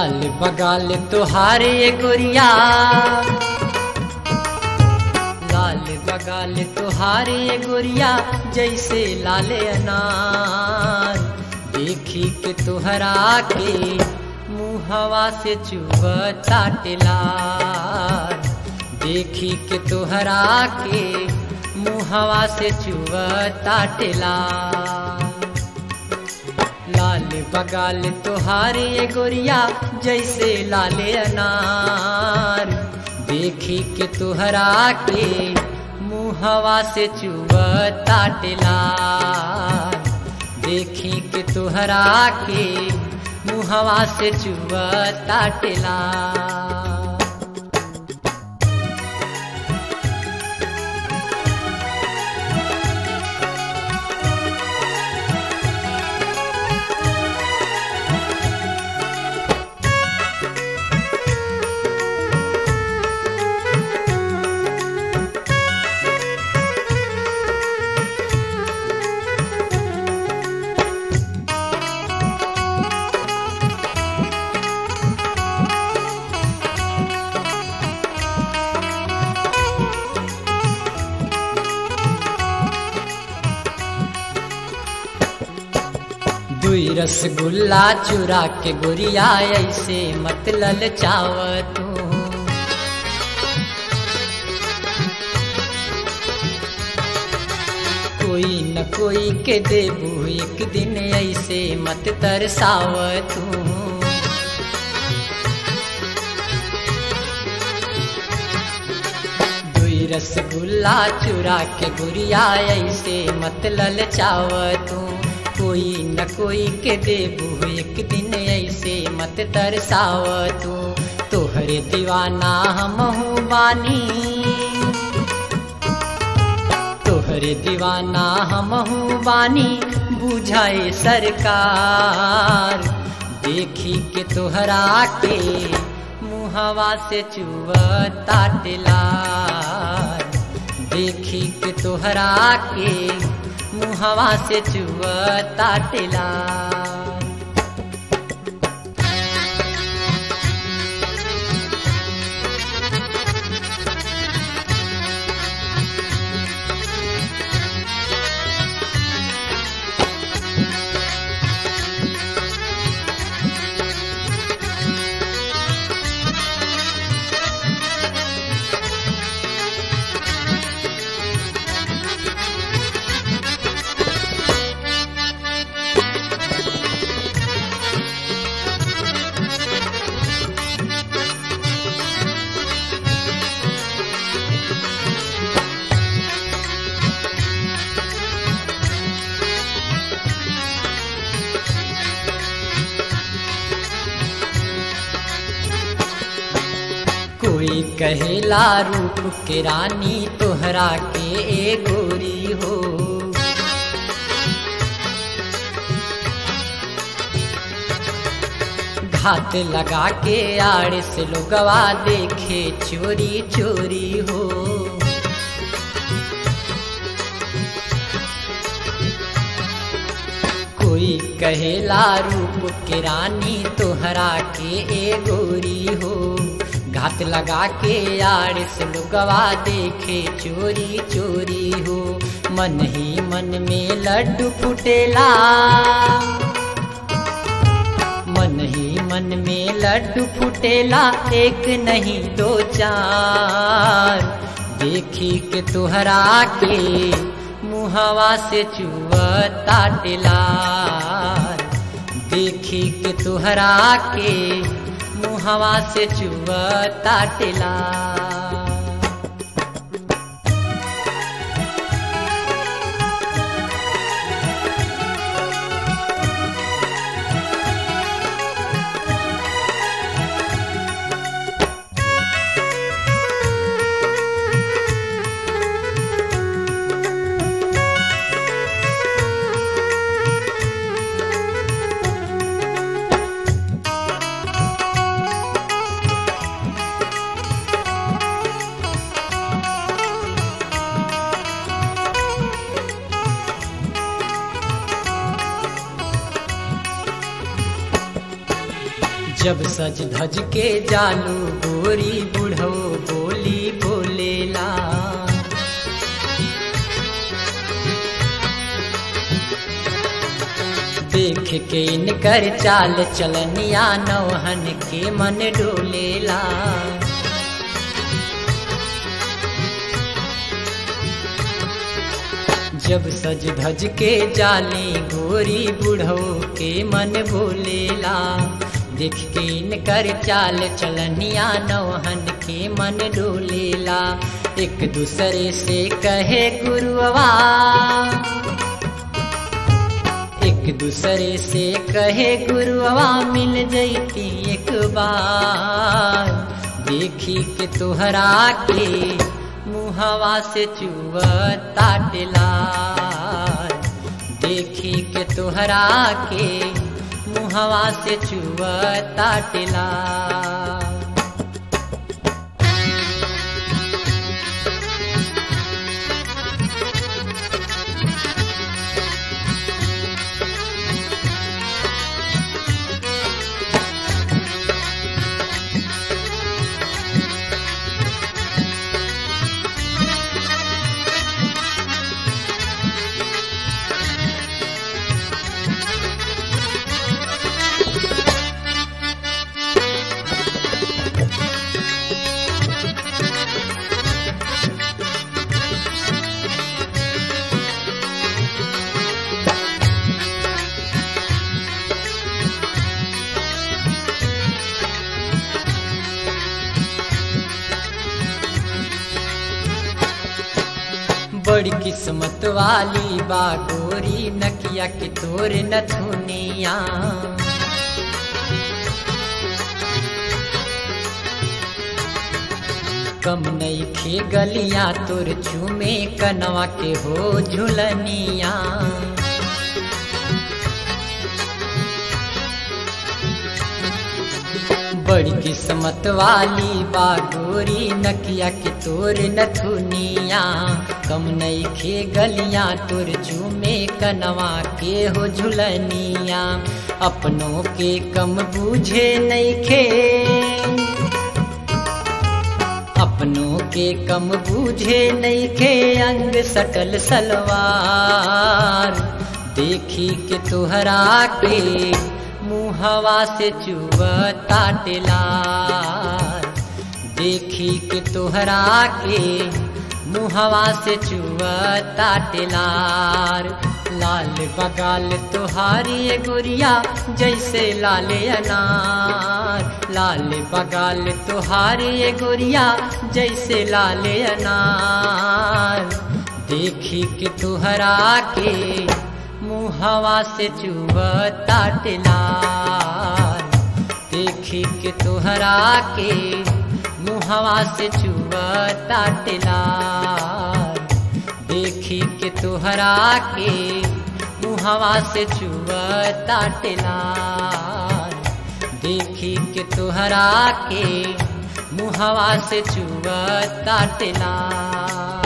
लाल बगाल तुहारे गोरिया लाल बगाल तुहारे गोरिया जैसे लाल अनार देखी के तुहरा के मुहवा से चुबता टेलार देखी के तुहरा के मुहवा से चुबता टेलार लाल बगाल तुहारे गोरिया जैसे लाल अनार देखी के तुहरा के मुहवा से चुबता टेलार देखी के तुहरा के मुहवा से चुबता टेलार दुई रसगुल्ला चुरा के गोरिया ऐसे मत ललचाव तू कोई न कोई के देबू एक दिन ऐसे मत तरसाव तू दुई रसगुल्ला चुरा के गुरिया ऐसे मत ललचाव तू कोई न कोई के देबू एक दिन ऐसे मत तरसाव तू तोहरे दीवाना हमहू बानी तोहरे दीवाना हमहू बानी बुझाए सरकार देखी के तोहरा के मुहवा से चुवता टेलार देखी के तोहरा के मुहवा से चुवता टेलार कोई कहेला रूप के रानी तोहरा के ए गोरी हो घात लगा के आड़ से लोगवा देखे चोरी चोरी हो कोई कहेला रूप के रानी तोहरा के ए गोरी हो घात लगा के यार से लुगवा देखे चोरी चोरी हो मन ही मन में लड्डू फुटेला मन ही मन में लड्डू फुटेला एक नहीं दो चार देखी के तुहरा के मुहवा से चुवता टेलार देखी के तुहरा के मुहवा से चुवता टेलार जब सज धज के जालू गोरी बुढ़ो बोली बोलेला देख के इनकर चाल चलनिया नौहन के मन डोलेला जब सज धज के जाली गोरी बुढ़ो के मन बोलेला देख के इनकर चाल चलनिया नौहन के मन डोलेला एक दूसरे से कहे गुरुआ एक दूसरे से कहे गुरुआ मिल जैती एक बार देखी के तोहरा के मुहवा से चुवता टेलार देखी के तोहरा के मुहवा से चुवता टेलार बड़ी किस्मत वाली बा गोरी नकिया के तोर नथुनिया कम नई खे गलिया तोर चूमे कनवा के हो झुलनिया बड़ी किस्मत वाली बा गोरी नकिया के तोर नथुनिया कम नई खे गलिया तोर चूमे कनवा के हो झुलनिया अपनों के कम बूझे नहीं खे अपनों के कम बूझे नहीं खे अंग सटल सलवार देखी के तुहरा के मुहवा से चुवता टेलार देखी के तोहरा के मुहवा से चुवता टेलार लाल बगाल तुहारी गोरिया जैसे लाल अनार लाल बगाल तुहारी गोरिया जैसे लाल अनार देखी के तुहरा के मुहवा से चुवता टेलार देखी के तुहरा के मुहवा से चुवता टेलार देखी के तुहरा के मुहवा से चुवता टेलार देखी के तुहरा के मुहवा से चुवता टेलार